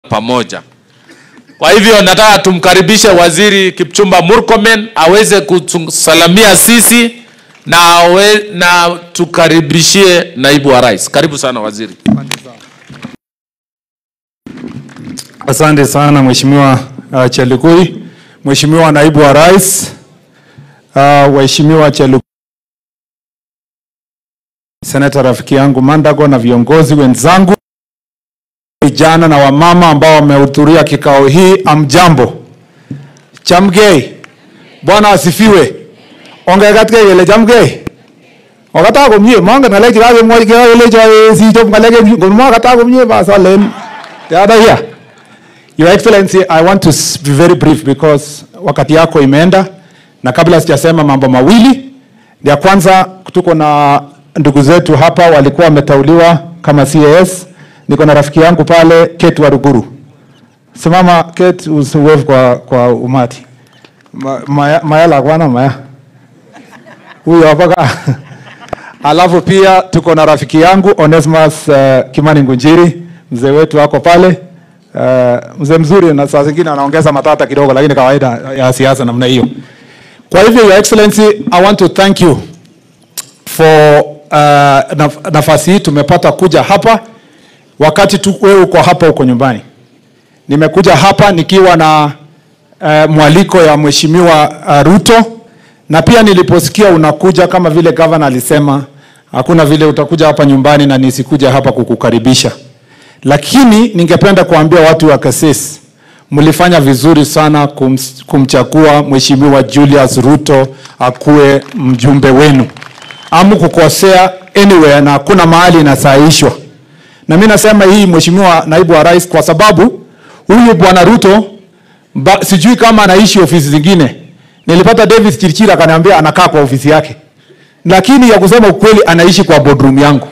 pamoja. Kwa hivyo nataka tumkaribishe Waziri Kipchumba Murkomen aweze kusalamia sisi na, awe, na tukaribishie naibu wa rais. Karibu sana waziri. Asante sana Mheshimiwa uh, Chelugui, Mheshimiwa naibu wa rais, uh, waheshimiwa Chelugui, seneta rafiki yangu Mandago na viongozi wenzangu, vijana na wamama ambao wamehudhuria kikao hii, amjambo. Chamgei, Bwana asifiwe. Ongekat kele chamgei. Okata komie, mongen ngalek chekakemwochi kelecho sichop ngalek ngomokata komie basolen. Teada here. Your Excellency, I want to s- be very brief because wakati yako imeenda, na kabla sijasema mambo mawili, ya kwanza tuko na ndugu zetu hapa walikuwa wametauliwa kama CAS. Niko na rafiki yangu pale Kate Waruguru. Simama Kate, usiwave kwa, kwa umati. Ma, maya, maya la kwana maya huyo hapa ka- alafu pia tuko na rafiki yangu Onesmus uh, Kimani Ngunjiri, mzee wetu ako pale uh, mzee mzuri, na saa zingine anaongeza matata kidogo, lakini kawaida ya siasa namna hiyo. Kwa hivyo, Your Excellency, I want to thank you for uh, naf nafasi hii tumepata kuja hapa wakati tu wewe uko hapa uko nyumbani. Nimekuja hapa nikiwa na uh, mwaliko ya Mheshimiwa uh, Ruto na pia niliposikia unakuja kama vile gavana alisema, hakuna vile utakuja hapa nyumbani na nisikuja hapa kukukaribisha. Lakini ningependa kuambia watu wa Kasese, mlifanya vizuri sana kum, kumchagua Mheshimiwa Julius Ruto akuwe mjumbe wenu. Amu kukosea anywhere na hakuna mahali inasaishwa. Na mimi nasema hii Mheshimiwa naibu wa rais, kwa sababu huyu bwana Ruto ba, sijui kama anaishi ofisi zingine. Nilipata David Chirchira akaniambia anakaa kwa ofisi yake, lakini ya kusema ukweli anaishi kwa boardroom yangu.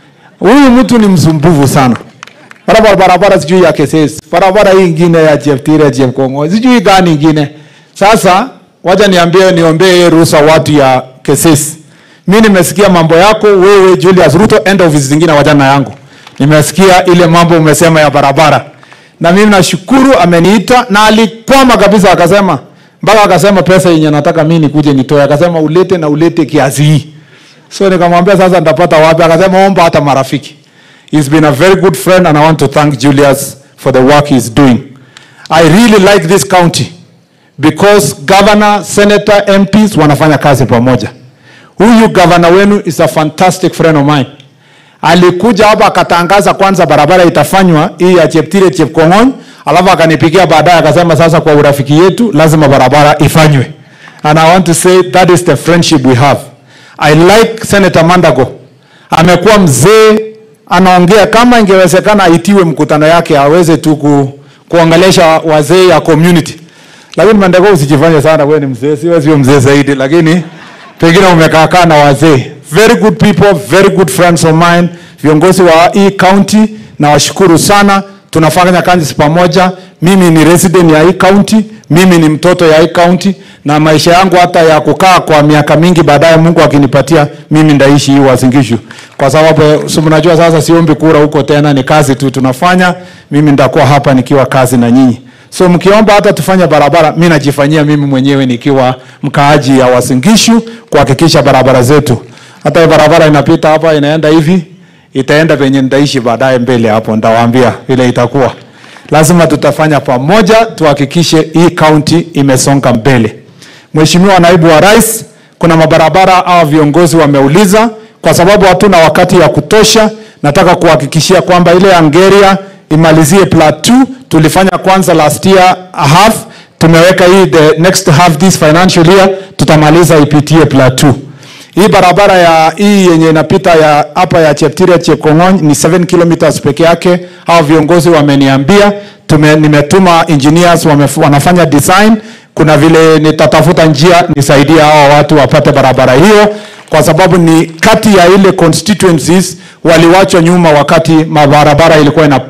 Huyu mtu ni msumbufu sana. Barabara barabara sijui ya Keses, barabara hii ingine ya Cheptire Chepkongo, sijui gani ingine. Sasa wacha niambie, niombee ruhusa watu ya Keses. Mimi nimesikia mambo yako wewe Julius Ruto, enda ofisi zingine, wajana yangu. Nimesikia ile mambo umesema ya barabara, na mimi nashukuru ameniita, na alikwama kabisa, akasema mpaka akasema pesa yenye nataka mimi nikuje nitoe, akasema ulete na ulete kiasi hii. So nikamwambia sasa nitapata wapi? Akasema omba hata marafiki. He's been a very good friend and I want to thank Julius for the work he's doing. I really like this county because governor, senator, MPs wanafanya kazi pamoja. Huyu governor wenu is a fantastic friend of mine. Alikuja hapa akatangaza kwanza barabara itafanywa hii ya Cheptire Chepkong'ony, alafu akanipigia baadaye akasema sasa kwa urafiki yetu lazima barabara ifanywe. And I want to say that is the friendship we have. I like Senator Mandago. Amekuwa mzee anaongea kama ingewezekana aitiwe mkutano yake aweze tu ku, kuongelesha wazee ya community. Lakini Mandago usijifanye sana wewe ni mzee, siwe sio mzee zaidi lakini pengine umekaa kaa na wazee. Very good people, very good friends of mine, viongozi wa hii county na washukuru sana. Tunafanya kazi pamoja. Mimi ni resident ya hii county, mimi ni mtoto ya hii county na maisha yangu hata ya kukaa kwa miaka mingi baadaye Mungu akinipatia mimi ndaishi hii Uasin Gishu. Kwa sababu si mnajua sasa siombi kura huko tena ni kazi tu tunafanya. Mimi nitakuwa hapa nikiwa kazi na nyinyi. So mkiomba hata tufanye barabara, mimi najifanyia mimi mwenyewe nikiwa mkaaji ya Uasin Gishu kuhakikisha barabara zetu. Hata hii barabara inapita hapa inaenda hivi, itaenda penye nitaishi baadaye mbele hapo, nitawaambia vile itakuwa. Lazima tutafanya pamoja tuhakikishe hii county imesonga mbele. Mheshimiwa naibu wa rais, kuna mabarabara au viongozi wameuliza, kwa sababu hatuna wakati ya kutosha. Nataka kuhakikishia kwamba ile Angeria imalizie plat 2 tulifanya kwanza last year a half, tumeweka hii the next half this financial year tutamaliza ipitie plat 2. Hii barabara ya hii yenye inapita ya hapa ya Cheptire Chepkong'ony ni 7 kilometers peke yake. Hao viongozi wameniambia, tume, nimetuma engineers wame, wanafanya design. Kuna vile nitatafuta njia nisaidie hao watu wapate barabara hiyo, kwa sababu ni kati ya ile constituencies waliwachwa nyuma wakati mabarabara ilikuwa ina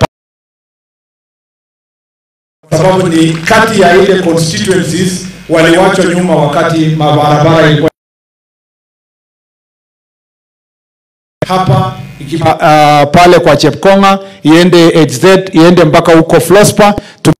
kwa sababu ni kati ya ile constituencies waliwachwa nyuma wakati mabarabara ilikuwa hapa ikiwa, uh, pale kwa Chepkonga iende HZ iende mpaka huko Flospa tu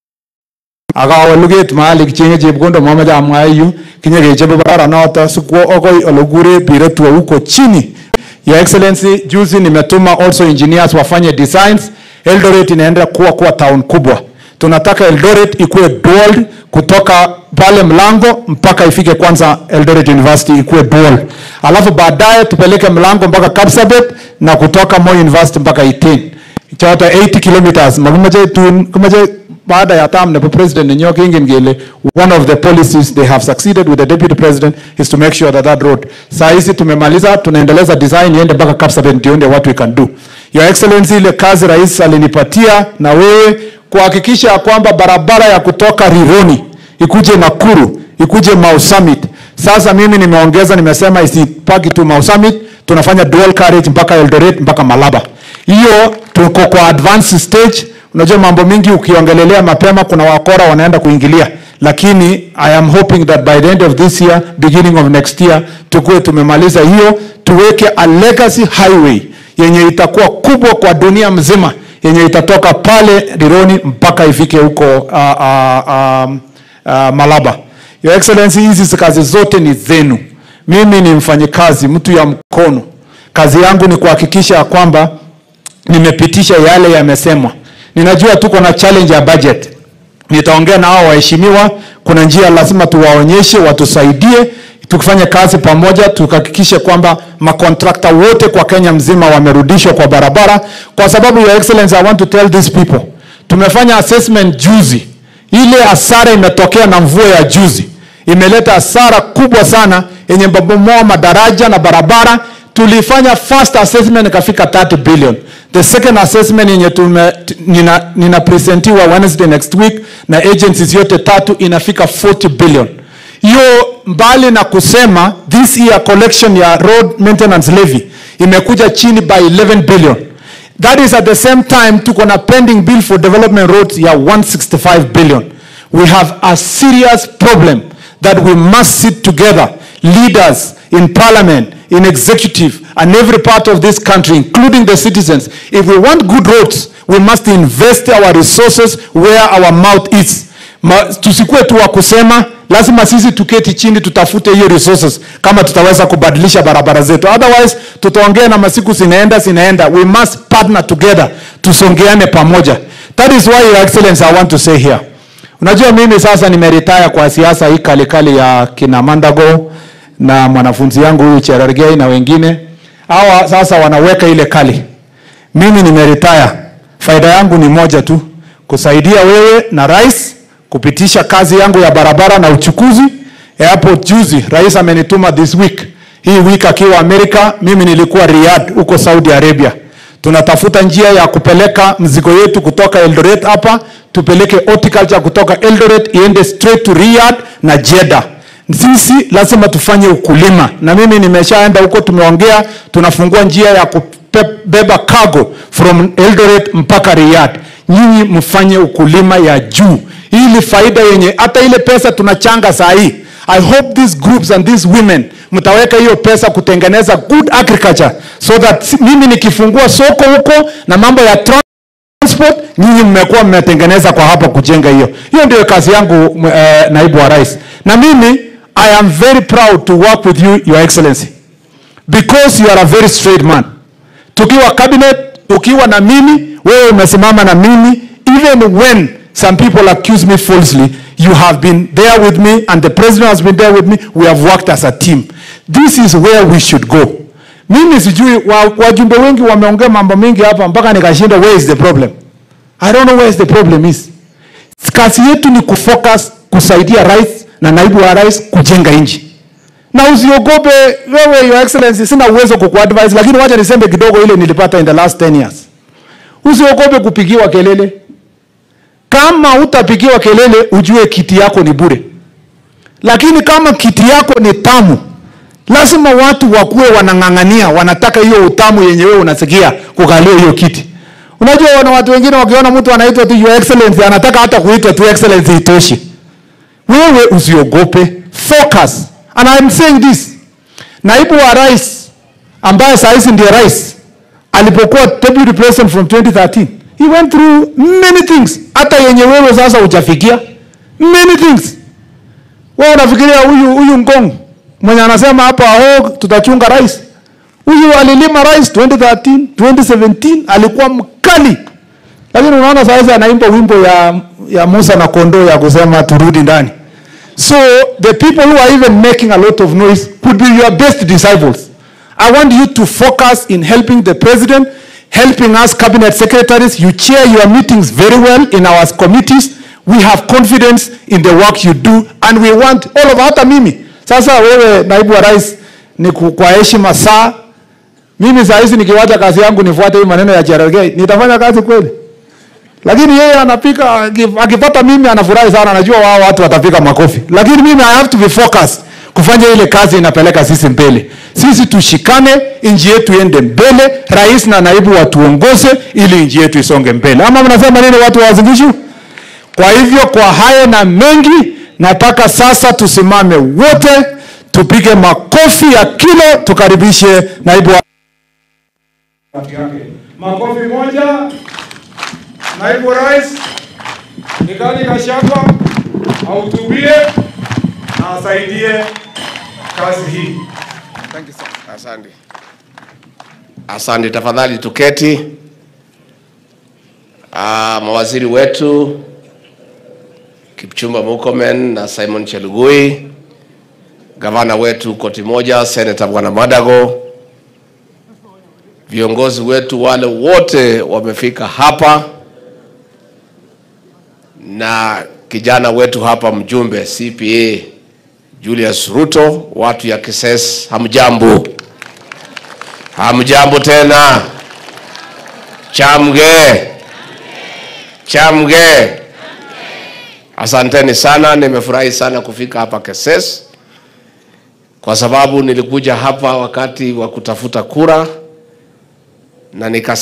akawe luget mahali kichenge chepkondo mamache amwa yu kinye kechobe barabara noto sikwo okoi ole kikure Piretwo huko chini Your Excellency, juzi nimetuma also engineers wafanye designs. Eldoret inaenda kuwa kuwa town kubwa. Tunataka Eldoret ikuwe dual kutoka pale mlango mpaka ifike kwanza Eldoret University ikuwe dual, alafu baadaye tupeleke mlango mpaka Kapsabet na kutoka Moi University mpaka Iten choto 80 kilometers makimache tun kimache baada ya term nebo president nenyo kingen kele one of the policies they have succeeded with the deputy president is to make sure that that road saa hizi tumemaliza tunaendeleza design iende mpaka Kapsabet ndio ndio what we can do your excellency ile kazi rais alinipatia na wewe kuhakikisha ya kwamba barabara ya kutoka Rironi ikuje Nakuru ikuje Mau Summit sasa mimi nimeongeza nimesema isipaki tu Mau Summit tunafanya dual carriage mpaka Eldoret mpaka Malaba hiyo tuko kwa advanced stage unajua mambo mingi ukiongelelea mapema kuna wakora wanaenda kuingilia lakini i am hoping that by the end of this year beginning of next year tukuwe tumemaliza hiyo tuweke a legacy highway yenye itakuwa kubwa kwa dunia mzima yenye itatoka pale Rironi mpaka ifike huko uh, uh, um, uh, Malaba your excellency hizi kazi zote ni zenu mimi ni mfanyikazi mtu ya mkono kazi yangu ni kuhakikisha ya kwamba nimepitisha yale yamesemwa. Ninajua tuko na challenge ya budget. Nitaongea na hao waheshimiwa, kuna njia lazima tuwaonyeshe, watusaidie tukifanya kazi pamoja, tukahakikishe kwamba makontrakta wote kwa Kenya mzima wamerudishwa kwa barabara, kwa sababu your excellency, I want to tell these people, tumefanya assessment juzi, ile hasara imetokea na mvua ya juzi imeleta hasara kubwa sana yenye mabomoa madaraja na barabara tulifanya first assessment ikafika 30 billion the second assessment yenye tume, t- nina, nina presentiwa Wednesday next week na agencies yote tatu inafika 40 billion hiyo mbali na kusema this year collection ya road maintenance levy imekuja chini by 11 billion that is at the same time tuko na pending bill for development roads ya 165 billion we have a serious problem that we must sit together leaders in parliament in executive and every part of this country including the citizens if we want good roads we must invest our resources where our mouth is Ma, tusikue tu wa kusema lazima sisi tuketi chini tutafute hiyo resources kama tutaweza kubadilisha barabara zetu otherwise tutaongea na masiku zinaenda zinaenda we must partner together tusongeane pamoja that is why your excellency i want to say here unajua mimi sasa nimeretire kwa siasa hii kalikali ya kina mandago na mwanafunzi yangu huyu cherargei na wengine hawa sasa wanaweka ile kali mimi nimeretire faida yangu ni moja tu kusaidia wewe na rais kupitisha kazi yangu ya barabara na uchukuzi airport juzi rais amenituma this week hii week akiwa amerika mimi nilikuwa riyadh huko saudi arabia tunatafuta njia ya kupeleka mzigo yetu kutoka eldoret hapa tupeleke horticulture kutoka eldoret iende straight to riyadh na jeddah sisi lazima tufanye ukulima na mimi nimeshaenda huko tumeongea tunafungua njia ya kubeba cargo from eldoret mpaka riyadh nyinyi mfanye ukulima ya juu ili faida yenye hata ile pesa tunachanga saa hii i hope these groups and these women mtaweka hiyo pesa kutengeneza good agriculture so that si- mimi nikifungua soko huko na mambo ya tra- transport nyinyi mmekuwa mmetengeneza kwa hapa kujenga hiyo hiyo ndio kazi yangu uh, naibu wa rais na mimi i am very proud to work with you your excellency because you are a very straight man tukiwa cabinet ukiwa na mimi wewe umesimama na mimi even when some people accuse me falsely you have been there with me and the president has been there with me we have worked as a team this is where we should go mimi sijui wa- wajumbe wengi wameongea mambo mengi hapa mpaka nikashinda where is the problem i don't know where is the problem is kazi yetu ni kufocus kusaidia rais na naibu wa rais kujenga nchi na usiogope wewe your excellency sina uwezo kukuadvise lakini wacha niseme kidogo ile nilipata in the last 10 years usiogope kupigiwa kelele kama utapigiwa kelele ujue kiti yako ni bure lakini kama kiti yako ni tamu lazima watu wakuwe wanang'ang'ania wanataka hiyo utamu yenye wewe unasikia kukalia hiyo kiti unajua wana watu wengine wakiona mtu anaitwa tu your excellency anataka hata kuitwa tu excellency itoshi wewe usiogope focus and I'm saying this naibu wa rais ambaye saa hizi ndiye rais alipokuwa deputy president from 2013 he went through many things hata yenye wewe sasa hujafikia many things wewe unafikiria huyu huyu ngong mwenye anasema hapa oh, tutachunga rais huyu alilima rais 2013 2017 alikuwa mkali lakini unaona sasa anaimba wimbo ya, ya Musa na kondoo ya kusema turudi ndani so the people who are even making a lot of noise could be your best disciples I want you to focus in helping the president helping us cabinet secretaries you chair your meetings very well in our committees we have confidence in the work you do and we want all of hata mimi sasa wewe naibu wa rais ni ku- kwa heshima saa mimi saa hizi nikiwacha kazi yangu nifuate hii maneno ya Cherargei nitafanya kazi kweli lakini yeye anapika aki- akipata mimi anafurahi sana anajua wao watu watapika makofi lakini mimi I have to be focused kufanya ile kazi inapeleka sisi mbele sisi tushikane nchi yetu iende mbele rais na naibu watuongoze ili nchi yetu isonge mbele ama mnasema nini watu wa Uasin Gishu kwa hivyo kwa hayo na mengi nataka sasa tusimame wote tupige makofi ya kilo tukaribishe naibu wa makofi moja naibu rais Rigathi Gachagua ahutubie na asaidie kazi hii. Asante. Asante, tafadhali tuketi. Ah, mawaziri wetu Kipchumba Murkomen na Simon Chelugui, gavana wetu koti moja, seneta bwana Madago, viongozi wetu wale wote wamefika hapa na kijana wetu hapa mjumbe CPA Julius Ruto, watu ya Kises, hamjambo? Hamjambo tena? Chamge, chamge. Asanteni sana, nimefurahi sana kufika hapa Keses kwa sababu nilikuja hapa wakati wa kutafuta kura na nika